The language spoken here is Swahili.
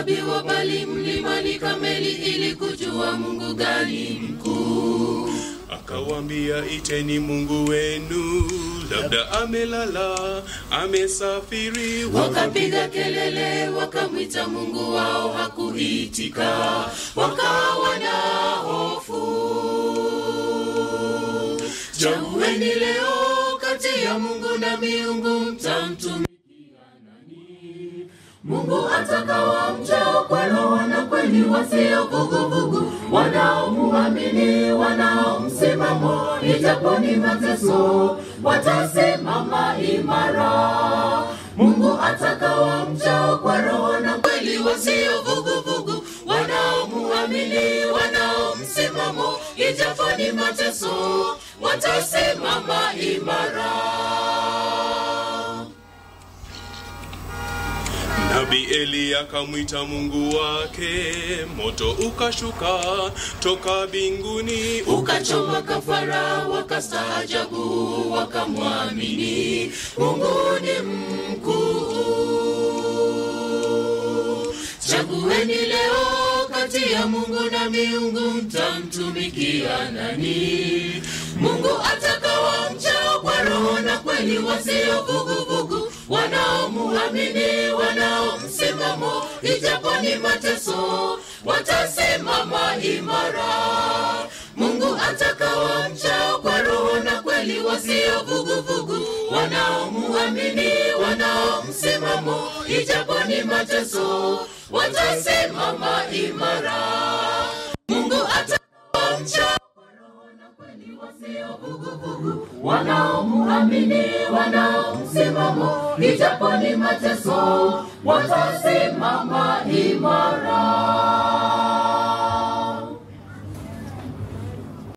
wakahesabiwa bali mlimani Kameli ili kujua Mungu gani mkuu. Akawambia, iteni Mungu wenu, labda amelala, amesafiri. Wakapiga kelele, wakamwita Mungu wao, hakuitika, wakawa na hofu. Chagueni leo kati ya Mungu na miungu, mtamtumikia nani? Mungu atakawa mchao kwa roho na kweli, wasio vuguvugu, wanaomuamini, wanaomsimamo, ijapo ni mateso, watasimama imara. Mungu atakawa mchao kwa roho na kweli, wasio vuguvugu, wanaomuamini, wanaomsimamo, ijapo ni mateso, watasimama imara. Nabii Eli akamwita Mungu wake, moto ukashuka toka mbinguni ukachoma kafara, wakastaajabu, wakamwamini Mungu ni mkuu. Chagueni leo kati ya Mungu na miungu, mtamtumikia nani? Mungu atakawa mchao kwa roho na kweli, wasio vuguvugu, wanaomuamini, wanaomsimamo, ijapo ni mateso, watasimama imara. Mungu atakawa mchao kwa roho na kweli, wasio vuguvugu, wanaomuamini, wanaomsimamo, ijapo ni mateso, watasimama imara. Mungu atakawa mchao kweli wasio vuguvugu, wanaomuamini, wanaomsimamo, ijapo ni mateso, watasimama imara.